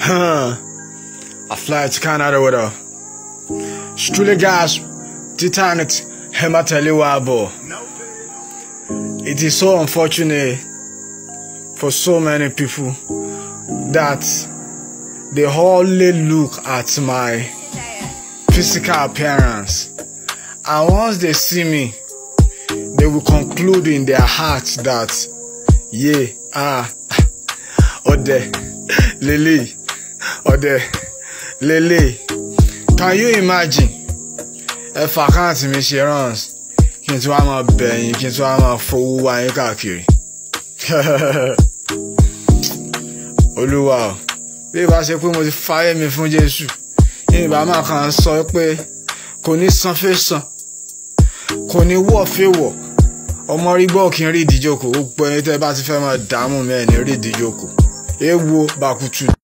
I fly to Canada with her. Strule gas, Titanic, Hemateliwabo. It is so unfortunate for so many people that they only look at my physical appearance. And once they see me, they will conclude in their hearts that, yeah, ah, Ode, Lily, Ode, Lily. Can you imagine? Ẹ fà káàntì mi ṣe runs kí n tún wá máa bẹ̀yìn kí n tún wá máa fowó wá yín káàkiri. Olúwa o, bí ìbá ṣe pé mo ti fáyé mi fún Jésù, ìbá máa kàn sọ pé kò ní san fẹ́ san, kò ní wọ̀ fẹ́ wọ̀ ọmọ rí gbọ́ kí n rí ìdíjókòó ó gbọ́ ẹni tẹ́ bá ti fẹ́ máa dààmú mi ẹ̀ ní rí ìdíjókòó èèwọ̀ bàkútù.